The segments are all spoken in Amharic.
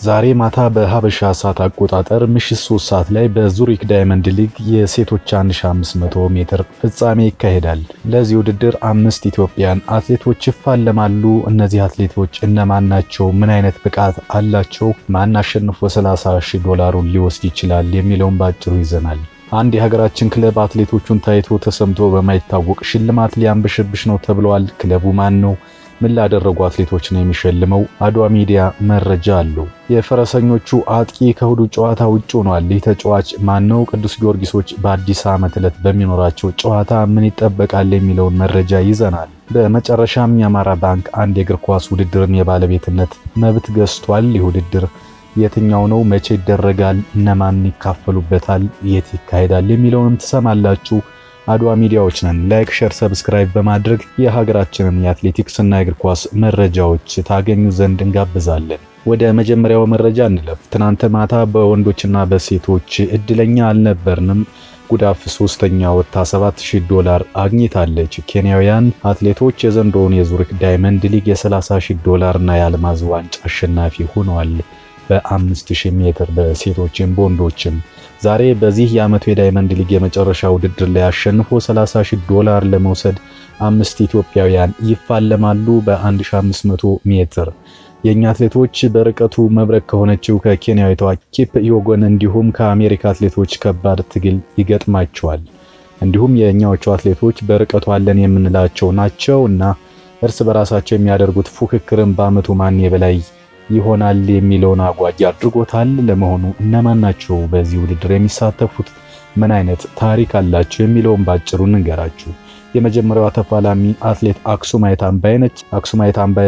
ዛሬ ማታ በሀበሻ ሰዓት አቆጣጠር ምሽት 3 ሰዓት ላይ በዙሪክ ዳይመንድ ሊግ የሴቶች 1500 ሜትር ፍጻሜ ይካሄዳል። ለዚህ ውድድር አምስት ኢትዮጵያን አትሌቶች ይፋለማሉ። እነዚህ አትሌቶች እነማን ናቸው? ምን አይነት ብቃት አላቸው? ማን አሸንፎ 30 ሺህ ዶላሩን ሊወስድ ይችላል? የሚለውን ባጭሩ ይዘናል። አንድ የሀገራችን ክለብ አትሌቶቹን ታይቶ ተሰምቶ በማይታወቅ ሽልማት ሊያንበሸብሽ ነው ተብለዋል። ክለቡ ማን ነው? ምን ላደረጉ አትሌቶች ነው የሚሸልመው? አድዋ ሚዲያ መረጃ አለው። የፈረሰኞቹ አጥቂ ከእሁዱ ጨዋታ ውጭ ሆኗል። ይህ ተጫዋች ማን ነው? ቅዱስ ጊዮርጊሶች በአዲስ ዓመት ዕለት በሚኖራቸው ጨዋታ ምን ይጠበቃል የሚለውን መረጃ ይዘናል። በመጨረሻም የአማራ ባንክ አንድ የእግር ኳስ ውድድርን የባለቤትነት መብት ገዝቷል። ይህ ውድድር የትኛው ነው? መቼ ይደረጋል? እነማን ይካፈሉበታል? የት ይካሄዳል? የሚለውንም ትሰማላችሁ። አድዋ ሚዲያዎች ነን። ላይክ፣ ሸር፣ ሰብስክራይብ በማድረግ የሀገራችንን የአትሌቲክስ እና የእግር ኳስ መረጃዎች ታገኙ ዘንድ እንጋብዛለን። ወደ መጀመሪያው መረጃ እንለፍ። ትናንት ማታ በወንዶችና በሴቶች እድለኛ አልነበርንም። ጉዳፍ ሶስተኛ ወጥታ 7000 ዶላር አግኝታለች። ኬንያውያን አትሌቶች የዘንድሮውን የዙሪክ ዳይመንድ ሊግ የ30000 ዶላር እና የአልማዝ ዋንጫ አሸናፊ ሆነዋል። በ5000 ሜትር በሴቶችም በወንዶችም ዛሬ በዚህ የዓመቱ የዳይመንድ ሊግ የመጨረሻ ውድድር ላይ አሸንፎ 30 ሺህ ዶላር ለመውሰድ አምስት ኢትዮጵያውያን ይፋለማሉ። በ1500 ሜትር የእኛ አትሌቶች በርቀቱ መብረቅ ከሆነችው ከኬንያዊቷ ኪፕ ዮጎን እንዲሁም ከአሜሪካ አትሌቶች ከባድ ትግል ይገጥማቸዋል። እንዲሁም የእኛዎቹ አትሌቶች በርቀቱ አለን የምንላቸው ናቸው እና እርስ በራሳቸው የሚያደርጉት ፉክክርን በዓመቱ ማን የበላይ ይሆናል የሚለውን አጓጊ አድርጎታል። ለመሆኑ እነማን ናቸው በዚህ ውድድር የሚሳተፉት? ምን አይነት ታሪክ አላቸው የሚለውን ባጭሩ እንገራችሁ። የመጀመሪያዋ ተፋላሚ አትሌት አክሱማይት አምባዬ ነች። አክሱማይት አምባዬ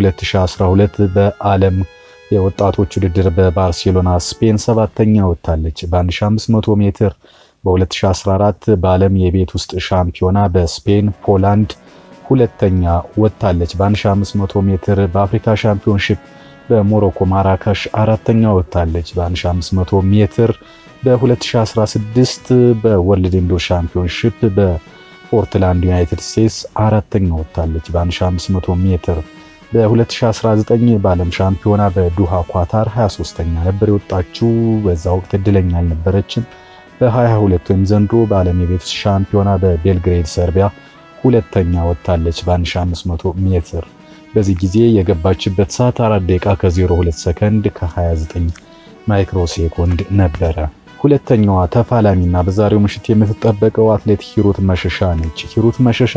በ2012 በዓለም የወጣቶች ውድድር በባርሴሎና ስፔን ሰባተኛ ወጥታለች። በ1500 ሜትር በ2014 በዓለም የቤት ውስጥ ሻምፒዮና በስፔን ፖላንድ ሁለተኛ ወጥታለች። በ1500 ሜትር በአፍሪካ ሻምፒዮንሺፕ በሞሮኮ ማራካሽ አራተኛ ወጥታለች። በ1500 ሜትር በ2016 በወርልድ ኢንዶር ሻምፒዮንሺፕ በፖርትላንድ ዩናይትድ ስቴትስ አራተኛ ወጥታለች። በ1500 ሜትር በ2019 በዓለም ሻምፒዮና በዱሃ ኳታር 23ኛ ነበር የወጣችው። በዛ ወቅት እድለኛ አልነበረችም። በ22 ወይም ዘንድሮ በዓለም የቤት ውስጥ ሻምፒዮና በቤልግሬድ ሰርቢያ ሁለተኛ ወጥታለች። በ1500 ሜትር በዚህ ጊዜ የገባችበት ሰዓት 4 ደቂቃ ከ02 ሰከንድ ከ29 ማይክሮ ሴኮንድ ነበረ። ሁለተኛዋ ተፋላሚና በዛሬው ምሽት የምትጠበቀው አትሌት ሂሩት መሸሻ ነች። ሂሩት መሸሻ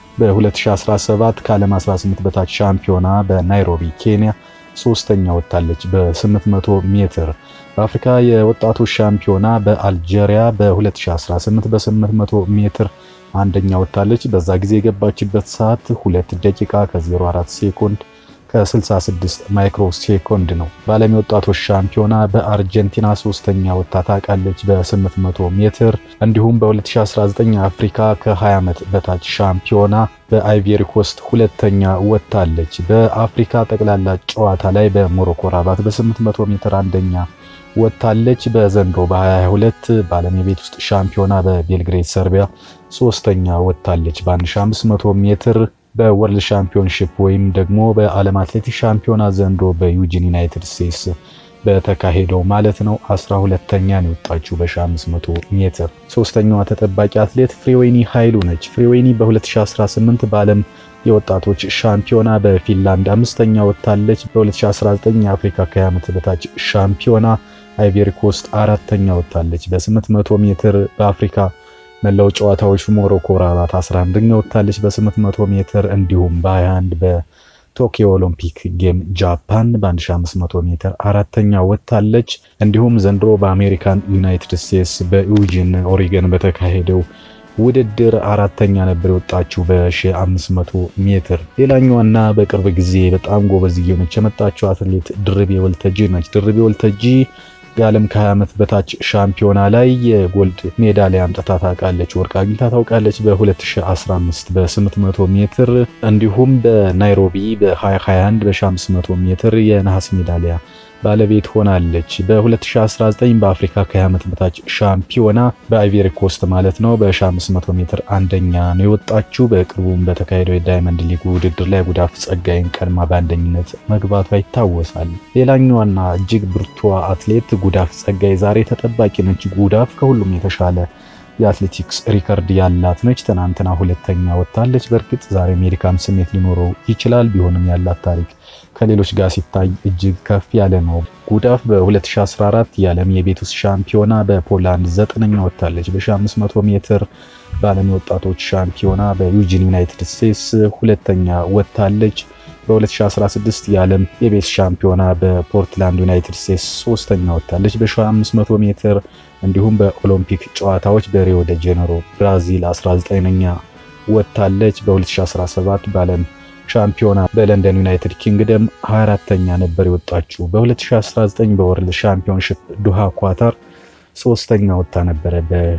በ2017 ከዓለም 18 በታች ሻምፒዮና በናይሮቢ ኬንያ ሶስተኛ ወጥታለች። በ800 ሜትር በአፍሪካ የወጣቶች ሻምፒዮና በአልጄሪያ በ2018 በ800 ሜትር አንደኛ ወጥታለች። በዛ ጊዜ የገባችበት ሰዓት 2 ደቂቃ ከ04 ሴኮንድ ከ66 ማይክሮ ሴኮንድ ነው። በዓለም የወጣቶች ሻምፒዮና በአርጀንቲና ሶስተኛ ወጥታ ታውቃለች በ800 ሜትር። እንዲሁም በ2019 አፍሪካ ከ20 ዓመት በታች ሻምፒዮና በአይቬሪ ኮስት ሁለተኛ ወጥታለች። በአፍሪካ ጠቅላላ ጨዋታ ላይ በሞሮኮ ራባት በ800 ሜትር አንደኛ ወጥታለች። በዘንድሮ በ2022 በዓለም የቤት ውስጥ ሻምፒዮና በቤልግሬድ ሰርቢያ ሶስተኛ ወጥታለች። በ1500 ሜትር በወርልድ ሻምፒዮንሺፕ ወይም ደግሞ በዓለም አትሌቲክስ ሻምፒዮና ዘንድሮ በዩጂን ዩናይትድ ስቴትስ በተካሄደው ማለት ነው 12ተኛ ነው የወጣችው በ1500 ሜትር። ሶስተኛዋ ተጠባቂ አትሌት ፍሬወይኒ ኃይሉ ነች። ፍሬወይኒ በ2018 በዓለም የወጣቶች ሻምፒዮና በፊንላንድ አምስተኛ ወጥታለች። በ2019 የአፍሪካ ከ20 ዓመት በታች ሻምፒዮና አይቬሪ ኮስት አራተኛ ወጥታለች። በ800 ሜትር በአፍሪካ መላው ጨዋታዎች ሞሮኮ ራባት 11ኛ ወጥታለች በ800 ሜትር እንዲሁም በ21 በቶኪዮ ኦሎምፒክ ጌም ጃፓን በ1500 ሜትር አራተኛ ወጥታለች። እንዲሁም ዘንድሮ በአሜሪካን ዩናይትድ ስቴትስ በዩጂን ኦሪገን በተካሄደው ውድድር አራተኛ ነበር የወጣችው በ1500 ሜትር። ሌላኛዋና በቅርብ ጊዜ በጣም ጎበዝ እየሆነች የመጣችው አትሌት ድርቤ ወልተጂ ነች። ድርቤ ወልተጂ የዓለም ከ20 ዓመት በታች ሻምፒዮና ላይ የጎልድ ሜዳሊያ አምጥታ ታውቃለች። ወርቅ አግኝታ ታውቃለች በ2015 በ800 ሜትር እንዲሁም በናይሮቢ በ2021 በ1500 ሜትር የነሐስ ሜዳሊያ ባለቤት ሆናለች። በ2019 በአፍሪካ ከ20 ዓመት በታች ሻምፒዮና በአይቬሪ ኮስት ማለት ነው በ1500 ሜትር አንደኛ ነው የወጣችው። በቅርቡም በተካሄደው የዳይመንድ ሊግ ውድድር ላይ ጉዳፍ ጸጋይን ቀድማ በአንደኝነት መግባቷ ይታወሳል። ሌላኛዋና እጅግ ብርቷ አትሌት ጉዳፍ ጸጋይ ዛሬ ተጠባቂ ነች። ጉዳፍ ከሁሉም የተሻለ የአትሌቲክስ ሪከርድ ያላት ነች። ትናንትና ሁለተኛ ወጥታለች። በእርግጥ ዛሬ ሜዲካም ስሜት ሊኖረው ይችላል። ቢሆንም ያላት ታሪክ ከሌሎች ጋር ሲታይ እጅግ ከፍ ያለ ነው። ጉዳፍ በ2014 የዓለም የቤት ውስጥ ሻምፒዮና በፖላንድ ዘጠነኛ ወጥታለች። በ1500 ሜትር በዓለም የወጣቶች ሻምፒዮና በዩጂን ዩናይትድ ስቴትስ ሁለተኛ ወጥታለች። በ2016 የዓለም የቤት ሻምፒዮና በፖርትላንድ ዩናይትድ ስቴትስ ሶስተኛ ወጥታለች። በ1500 ሜትር እንዲሁም በኦሎምፒክ ጨዋታዎች በሪዮ ደ ጄኔሮ ብራዚል 19ኛ ወጥታለች። በ2017 በዓለም ሻምፒዮና በለንደን ዩናይትድ ኪንግደም 24ተኛ ነበር የወጣችው። በ2019 በወርልድ ሻምፒዮንሺፕ ዱሃ ኳታር ሶስተኛ ወጥታ ነበረ።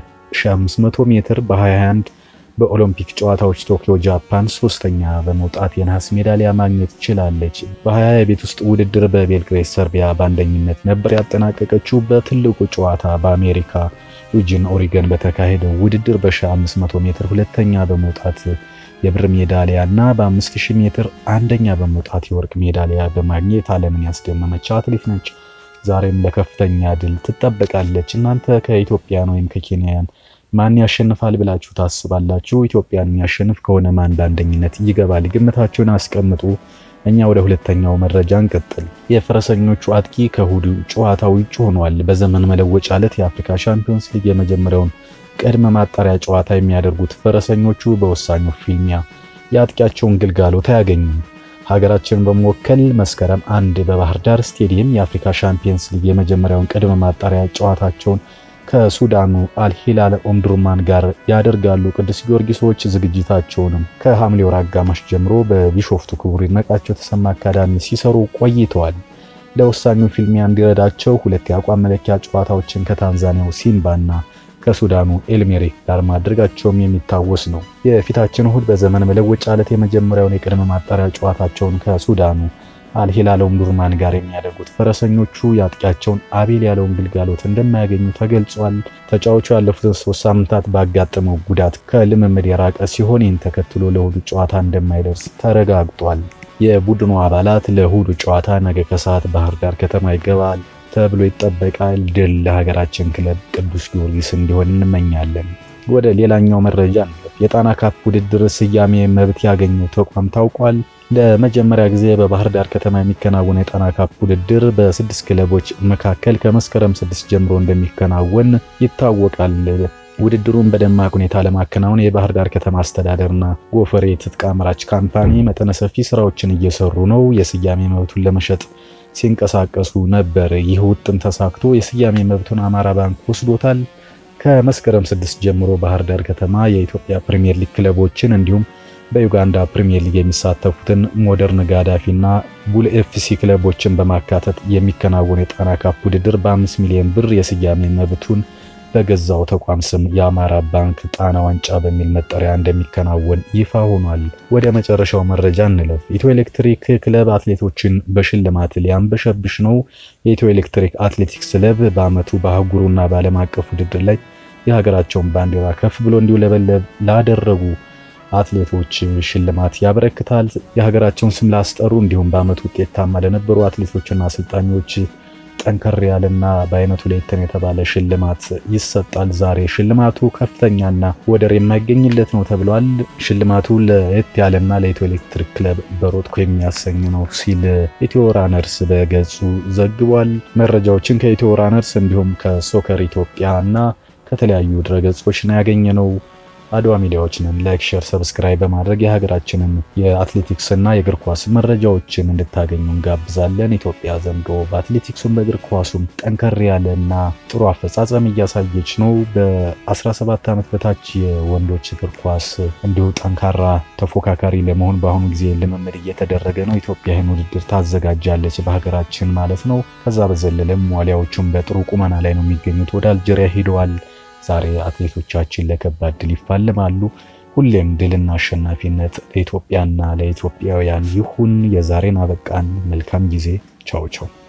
በ1500 ሜትር በ21 በኦሎምፒክ ጨዋታዎች ቶኪዮ ጃፓን ሶስተኛ በመውጣት የነሐስ ሜዳሊያ ማግኘት ችላለች። በ20 የቤት ውስጥ ውድድር በቤልግሬድ ሰርቢያ በአንደኝነት ነበር ያጠናቀቀችው። በትልቁ ጨዋታ በአሜሪካ ዩጂን ኦሪገን በተካሄደው ውድድር በ1500 ሜትር ሁለተኛ በመውጣት የብር ሜዳሊያ እና በ5000 ሜትር አንደኛ በመውጣት የወርቅ ሜዳሊያ በማግኘት ዓለምን ያስደመመች አትሌት ነች። ዛሬም ለከፍተኛ ድል ትጠበቃለች። እናንተ ከኢትዮጵያን ወይም ከኬንያን ማን ያሸንፋል ብላችሁ ታስባላችሁ? ኢትዮጵያን የሚያሸንፍ ከሆነ ማን በአንደኝነት ይገባል? ግምታችሁን አስቀምጡ። እኛ ወደ ሁለተኛው መረጃ እንቀጥል። የፈረሰኞቹ አጥቂ ከእሁዱ ጨዋታ ውጭ ሆኗል። በዘመን መለወጫ ዕለት የአፍሪካ ሻምፒዮንስ ሊግ የመጀመሪያውን ቅድመ ማጣሪያ ጨዋታ የሚያደርጉት ፈረሰኞቹ በወሳኙ ፊልሚያ የአጥቂያቸውን ግልጋሎት አያገኙም። ሀገራችንን በመወከል መስከረም አንድ በባህር ዳር ስቴዲየም የአፍሪካ ሻምፒዮንስ ሊግ የመጀመሪያውን ቅድመ ማጣሪያ ጨዋታቸውን ከሱዳኑ አልሂላል ኦምዱርማን ጋር ያደርጋሉ። ቅዱስ ጊዮርጊሶች ዝግጅታቸውንም ከሐምሌ ወር አጋማሽ ጀምሮ በቢሾፍቱ ክቡር ይድነቃቸው ተሰማ አካዳሚ ሲሰሩ ቆይተዋል። ለወሳኙ ፊልሚያ እንዲረዳቸው ሁለት የአቋም መለኪያ ጨዋታዎችን ከታንዛኒያው ሲምባና ከሱዳኑ ኤልሜሪክ ጋር ማድረጋቸውም የሚታወስ ነው። የፊታችን እሁድ በዘመን መለወጫ ዕለት የመጀመሪያውን የቅድመ ማጣሪያ ጨዋታቸውን ከሱዳኑ አልሂላል ኦምዱርማን ጋር የሚያደርጉት ፈረሰኞቹ የአጥቂያቸውን አቤል ያለውን ግልጋሎት እንደማያገኙ ተገልጿል። ተጫዋቹ ያለፉትን ሶስት ሳምንታት ባጋጠመው ጉዳት ከልምምድ የራቀ ሲሆን ይህን ተከትሎ ለእሁዱ ጨዋታ እንደማይደርስ ተረጋግጧል። የቡድኑ አባላት ለእሁዱ ጨዋታ ነገ ከሰዓት ባህር ዳር ከተማ ይገባል ተብሎ ይጠበቃል። ድል ለሀገራችን ክለብ ቅዱስ ጊዮርጊስ እንዲሆን እንመኛለን። ወደ ሌላኛው መረጃ እንለፍ። የጣና ካፕ ውድድር ስያሜ መብት ያገኘው ተቋም ታውቋል። ለመጀመሪያ ጊዜ በባህር ዳር ከተማ የሚከናወን የጣና ካፕ ውድድር በስድስት ክለቦች መካከል ከመስከረም ስድስት ጀምሮ እንደሚከናወን ይታወቃል። ውድድሩን በደማቅ ሁኔታ ለማከናወን የባህር ዳር ከተማ አስተዳደርና ጎፈሬ ትጥቅ አምራች ካምፓኒ መጠነ ሰፊ ስራዎችን እየሰሩ ነው። የስያሜ መብቱን ለመሸጥ ሲንቀሳቀሱ ነበር። ይህ ውጥን ተሳክቶ የስያሜ መብቱን አማራ ባንክ ወስዶታል። ከመስከረም ስድስት ጀምሮ ባህር ዳር ከተማ የኢትዮጵያ ፕሪሚየር ሊግ ክለቦችን እንዲሁም በዩጋንዳ ፕሪሚየር ሊግ የሚሳተፉትን ሞደርን ጋዳፊና ቡል ኤፍሲ ክለቦችን በማካተት የሚከናወን የጣና ካፕ ውድድር በ5 ሚሊዮን ብር የስያሜ መብቱን በገዛው ተቋም ስም የአማራ ባንክ ጣና ዋንጫ በሚል መጠሪያ እንደሚከናወን ይፋ ሆኗል። ወደ መጨረሻው መረጃ እንለፍ። ኢትዮ ኤሌክትሪክ ክለብ አትሌቶችን በሽልማት ሊያንበሸብሽ ነው። የኢትዮ ኤሌክትሪክ አትሌቲክስ ክለብ በዓመቱ በአህጉሩና በዓለም አቀፍ ውድድር ላይ የሀገራቸውን ባንዲራ ከፍ ብሎ እንዲውለበለብ ላደረጉ አትሌቶች ሽልማት ያበረክታል። የሀገራቸውን ስም ላስጠሩ እንዲሁም በዓመቱ ውጤታማ ለነበሩ አትሌቶችና አሰልጣኞች ጠንከር ያለና በአይነቱ ለየት የተባለ ሽልማት ይሰጣል። ዛሬ ሽልማቱ ከፍተኛና ወደር የማይገኝለት ነው ተብሏል። ሽልማቱ ለየት ያለና ለኢትዮ ኤሌክትሪክ ክለብ በሮጥኮ የሚያሰኝ ነው ሲል ኢትዮ ራነርስ በገጹ ዘግቧል። መረጃዎችን ከኢትዮ ራነርስ እንዲሁም ከሶከር ኢትዮጵያ እና ከተለያዩ ድረገጾች ነው ያገኘነው። አድዋ ሚዲያዎች ነን። ላይክ፣ ሼር፣ ሰብስክራይብ በማድረግ የሀገራችንን የአትሌቲክስ እና የእግር ኳስ መረጃዎችን እንድታገኙ እንጋብዛለን። ኢትዮጵያ ዘንድሮ በአትሌቲክሱም በእግር ኳሱም ጠንከር ያለና ጥሩ አፈጻጸም እያሳየች ነው። በ17 ዓመት በታች የወንዶች እግር ኳስ እንዲሁ ጠንካራ ተፎካካሪ ለመሆን በአሁኑ ጊዜ ልምምድ እየተደረገ ነው። ኢትዮጵያ ይህን ውድድር ታዘጋጃለች በሀገራችን ማለት ነው። ከዛ በዘለለም ዋሊያዎቹም በጥሩ ቁመና ላይ ነው የሚገኙት። ወደ አልጀሪያ ሄደዋል። ዛሬ አትሌቶቻችን ለከባድ ድል ይፋለማሉ። ሁሌም ድልና አሸናፊነት ለኢትዮጵያና ለኢትዮጵያውያን ይሁን። የዛሬን አበቃን። መልካም ጊዜ። ቻው ቻው።